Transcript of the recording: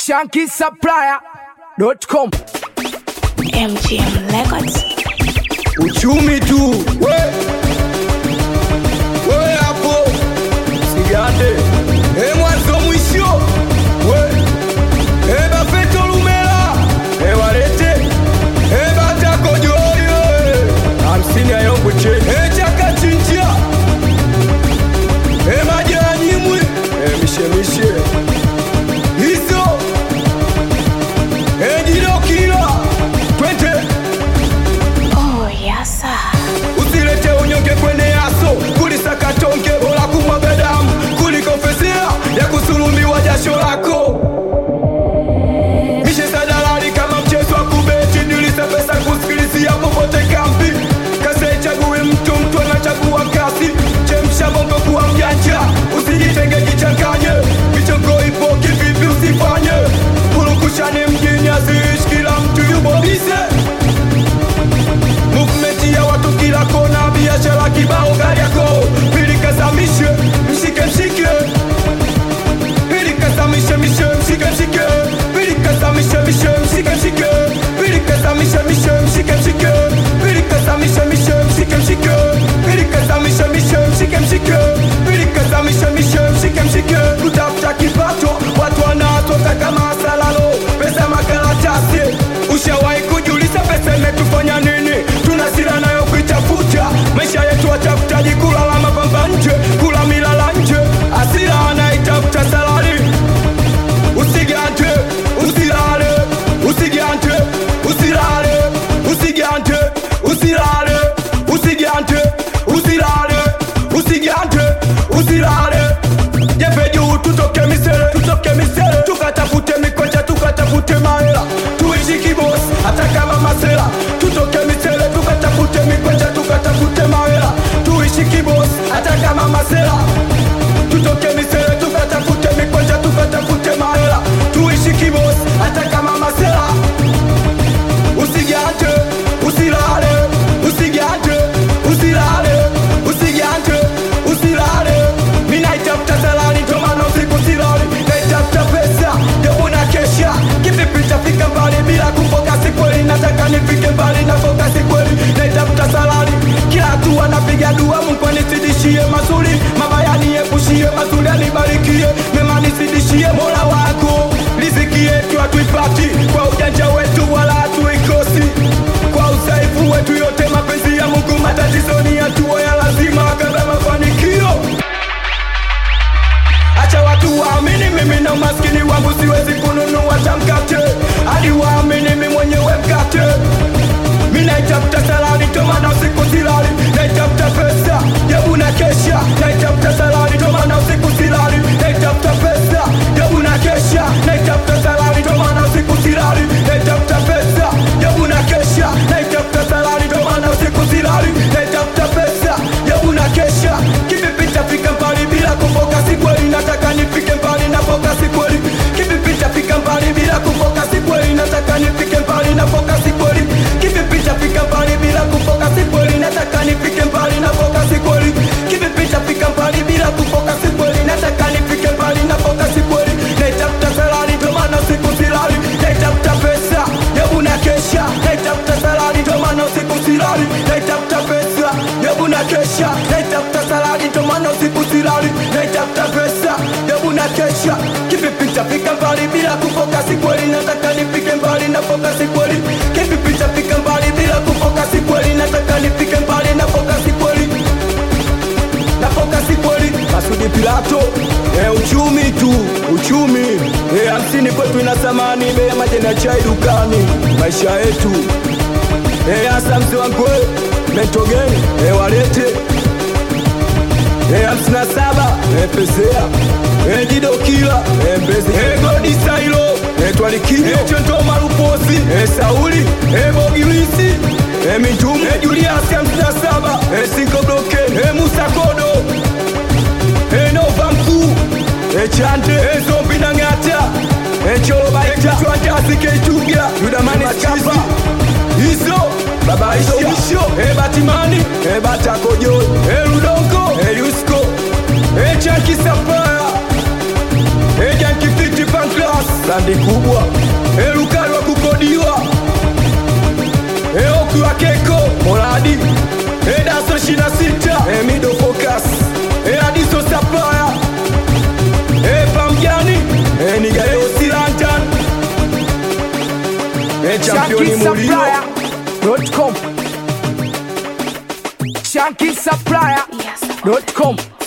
shankisupplier.com MGM Records. uchumi tu we we hapo sigande e mwanzo mwisho we e bafeto lumela e walete e batakojoyo hamsini ayombuche e chakachinjia e majanyimwi e mishemishe hizo e jilokila twende Oh, yes, sir. usilete unyonge kwenye yaso kulisakatonge bora kumwaga damu kuliko fezea ya kusulumiwa jasho lako mishe sadalali kama mchezo wa kubeti nilisa pesa kusikilizia popote kambi kasaichagui mtu mtu anachagua kasi chemsha bongo kuwa mjanja usijitenge jichanganye michongo ipo kivipi usifanye purukushani mjini aziishi kila mtu yubobize movement ya watu kila kona, biashara kibao, gari yako pilikazamishe, mshike mshike, pilikazamishe mishe, mshike mshike, pilikazamishe mishe, mshike mshike, pilikazamishe mishe, mshike mshike, pilikazamishe mishe, mshike mshike, pilikazamishe mishe, mshike mshike, pilikazamishe mishe, mshike mshike, kutafuta kipato, watu wanatoka kama salalo, pesa makaratasi, ushawahi kujiuliza pesa imetufanya nini? Tuna sira nayo kuitafuta, maisha yetu watafutaji, kulala mapamba nje, kula milala nje, asira anaitafuta salari. Usigante, usilale, usigante, usilale, usigante, usilale, usigante, usilale, usigante, usilale. Jepe juu tutoke misele, tutoke misele, tukatafute mikocha, tukatafute mahela, tuishi kibos hata kama masela, tutoke misele, tukatafute mikocha, tukatafute mahela, tuishi kibos hata kama masela, tutoke misele, tukatafute mikocha, tukatafute mahela, tuishi kibos hata kama masela usigante usilale usigante usilale usigante usilale minaitafuta salari ndomana usiku silali naitafuta pesa yobuna kesha kivipi tafika mbali bila kufokasi kweli nataka nifike mbali na fokasi kweli naitafuta salari kila hatua napiga dua mungu anisidishie mazuri mabaya niepushie mazuri anibarikie mema nisidishie mola wako riziki yetu hatuipati kwa ujanja wetu wala hatuikosi kwa udhaifu wetu yote mapenzi ya mungu matatizo ni hatua ya lazima kabla mafanikio acha watu waamini mimi na umaskini wangu siwezi kununua tamkate hadi waamini mimi mwenyewe mkate mi naitafuta salari tomana usiku silali naitafuta pesa jabu na kesha naitafuta salari tomana usiku silali naitafuta pesa jabu na kesha naitafuta salari tomana usiku silali naitafuta pesa jabu na kesha naitafuta salari tomana usiku silali naitafuta pesa jabu na kesha kivipi tafika mbali bila kufokasi kweli nataka nifike mbali na fokasi kweli kivipi tafika mbali bila kufokasi kweli nataka nifike mbali na fokasi kweli kivipi tafika mbali bila kufokasi kweli nataka nifike mbali na fokasi kweli kivipi tafika mbali bila kufokasi kweli nataka nifike mbali na fokasi kweli naitafuta salari ndo maana siku silali naitafuta pesa hebu na kesha naitafuta salari ndo maana siku silali naitafuta pesa hebu na kesha naitafuta salari ndo maana siku silali naitafuta pesa hebu na kesha kivipi tafika mbali bila kufokasi kweli nataka nifike mbali na fokasi kweli kivipi tafika mbali bila kufokasi kweli nataka nifike mbali na fokasi kweli na fokasi kweli Masudi Pilato e, uchumi tu uchumi e, hamsini kwetu ina thamani bei ya majani ya chai dukani maisha yetu e, hasa mzee wangu mentogeni e, walete e, hamsini na saba e, pesea e, jido kila e, mbezi e, godi sailo e, twalikio e, chonto maruposi e, sauli e, bogilisi e, mitume e, juliasi hamsini na saba e, sinko bloke e, musa kodo enova mkuu echante ezombi na ng'ata echolobaita twandasikeituga yudamani skapa izo babaisho ebatimani ebatakojo eludongo eyusko echankisapaya ejankifiti panklas landi kubwa elukali wa kukodiwa eokiwa keko moradi edaso shina sita emido focus eadiso sapaya epamjani enigaosilantan echampioni mulio ShankySupplier.com. ShankySupplier.com. Yes.